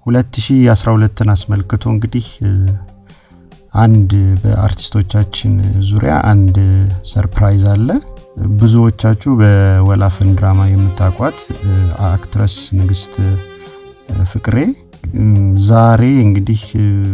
2012ን አስመልክቶ እንግዲህ አንድ በአርቲስቶቻችን ዙሪያ አንድ ሰርፕራይዝ አለ። ብዙዎቻችሁ በወላፈን ድራማ የምታውቋት አክትረስ ንግስት ፍቅሬ ዛሬ እንግዲህ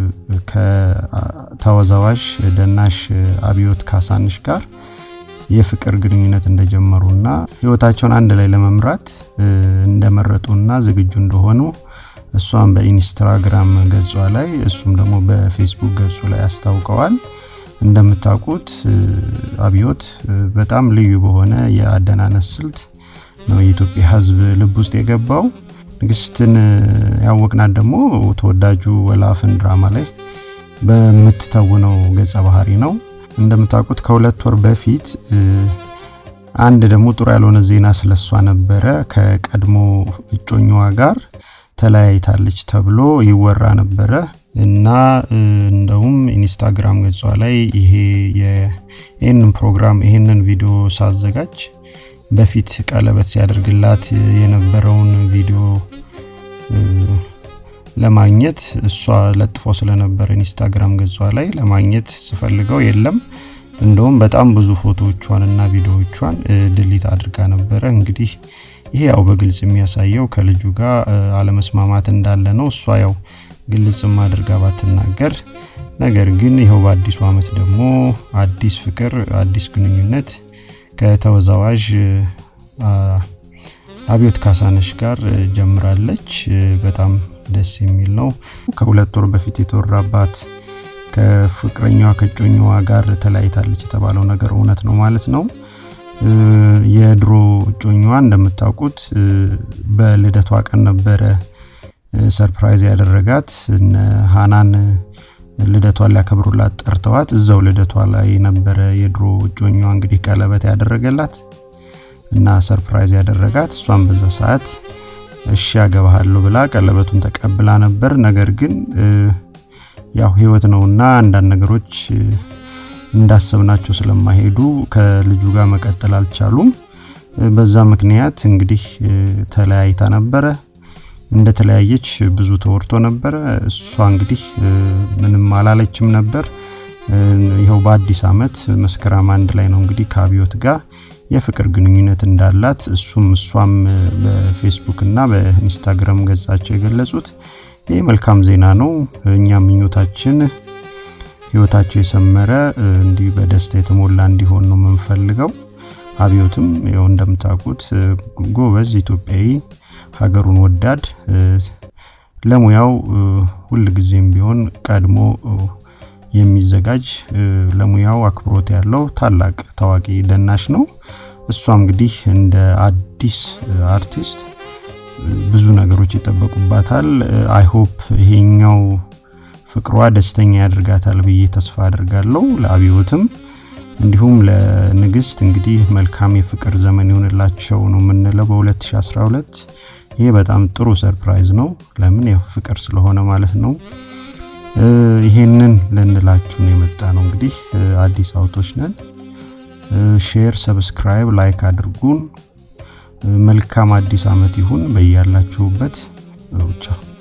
ከተወዛዋዥ ደናሽ አብዮት ካሳንሽ ጋር የፍቅር ግንኙነት እንደጀመሩና ህይወታቸውን አንድ ላይ ለመምራት እንደመረጡና ዝግጁ እንደሆኑ እሷም በኢንስታግራም ገጿ ላይ እሱም ደግሞ በፌስቡክ ገጹ ላይ አስታውቀዋል። እንደምታውቁት አብዮት በጣም ልዩ በሆነ የአደናነስ ስልት ነው የኢትዮጵያ ህዝብ ልብ ውስጥ የገባው። ንግስትን ያወቅናት ደግሞ ተወዳጁ ወላፈን ድራማ ላይ በምትተውነው ገጸ ባህሪ ነው። እንደምታውቁት ከሁለት ወር በፊት አንድ ደግሞ ጥሩ ያልሆነ ዜና ስለሷ ነበረ። ከቀድሞ እጮኛዋ ጋር ተለያይታለች ተብሎ ይወራ ነበረ እና እንደውም ኢንስታግራም ገጿ ላይ ይሄ ይህንን ፕሮግራም ይህንን ቪዲዮ ሳዘጋጅ በፊት ቀለበት ሲያደርግላት የነበረውን ቪዲዮ ለማግኘት እሷ ለጥፎ ስለነበረ ኢንስታግራም ገጿ ላይ ለማግኘት ስፈልገው የለም። እንደውም በጣም ብዙ ፎቶዎቿን እና ቪዲዮዎቿን ድሊት አድርጋ ነበረ። እንግዲህ ይሄ ያው በግልጽ የሚያሳየው ከልጁ ጋር አለመስማማት እንዳለ ነው። እሷ ያው ግልጽም አድርጋ ባትናገር፣ ነገር ግን ይኸው በአዲሱ ዓመት ደግሞ አዲስ ፍቅር፣ አዲስ ግንኙነት ከተወዛዋዥ አብዮት ካሳነሽ ጋር ጀምራለች። በጣም ደስ የሚል ነው። ከሁለት ወር በፊት የተወራባት ከፍቅረኛዋ ከጮኛዋ ጋር ተለያይታለች የተባለው ነገር እውነት ነው ማለት ነው። የድሮ እጮኛዋ እንደምታውቁት በልደቷ ቀን ነበረ ሰርፕራይዝ ያደረጋት። እነ ሃናን ልደቷን ሊያከብሩላት ጠርተዋት እዛው ልደቷ ላይ ነበረ የድሮ እጮኛዋ እንግዲህ ቀለበት ያደረገላት እና ሰርፕራይዝ ያደረጋት። እሷም በዛ ሰዓት እሺ ያገባሃለሁ ብላ ቀለበቱን ተቀብላ ነበር። ነገር ግን ያው ህይወት ነውና አንዳንድ ነገሮች እንዳሰብናቸው ስለማይሄዱ ከልጁ ጋር መቀጠል አልቻሉም። በዛ ምክንያት እንግዲህ ተለያይታ ነበረ። እንደተለያየች ብዙ ተወርቶ ነበረ። እሷ እንግዲህ ምንም አላለችም ነበር። ይኸው በአዲስ ዓመት መስከረም አንድ ላይ ነው እንግዲህ ከአብዮት ጋር የፍቅር ግንኙነት እንዳላት እሱም እሷም በፌስቡክ እና በኢንስታግራም ገጻቸው የገለጹት ይህ መልካም ዜና ነው። እኛ ምኞታችን ህይወታቸው የሰመረ እንዲህ በደስታ የተሞላ እንዲሆን ነው የምንፈልገው። አብዮትም ያው እንደምታውቁት ጎበዝ ኢትዮጵያዊ፣ ሀገሩን ወዳድ፣ ለሙያው ሁል ጊዜም ቢሆን ቀድሞ የሚዘጋጅ ለሙያው አክብሮት ያለው ታላቅ ታዋቂ ደናሽ ነው። እሷ እንግዲህ እንደ አዲስ አርቲስት ብዙ ነገሮች ይጠበቁባታል። አይሆፕ ይሄኛው ፍቅሯ ደስተኛ ያደርጋታል ብዬ ተስፋ አድርጋለሁ። ለአብዮትም እንዲሁም ለንግስት እንግዲህ መልካም የፍቅር ዘመን ይሆንላቸው ነው የምንለው በ2012 ይሄ በጣም ጥሩ ሰርፕራይዝ ነው። ለምን ያው ፍቅር ስለሆነ ማለት ነው። ይሄንን ልንላችሁ ነው የመጣ ነው። እንግዲህ አዲስ አውቶች ነን። ሼር፣ ሰብስክራይብ፣ ላይክ አድርጉን። መልካም አዲስ ዓመት ይሁን በያላችሁበት ብቻ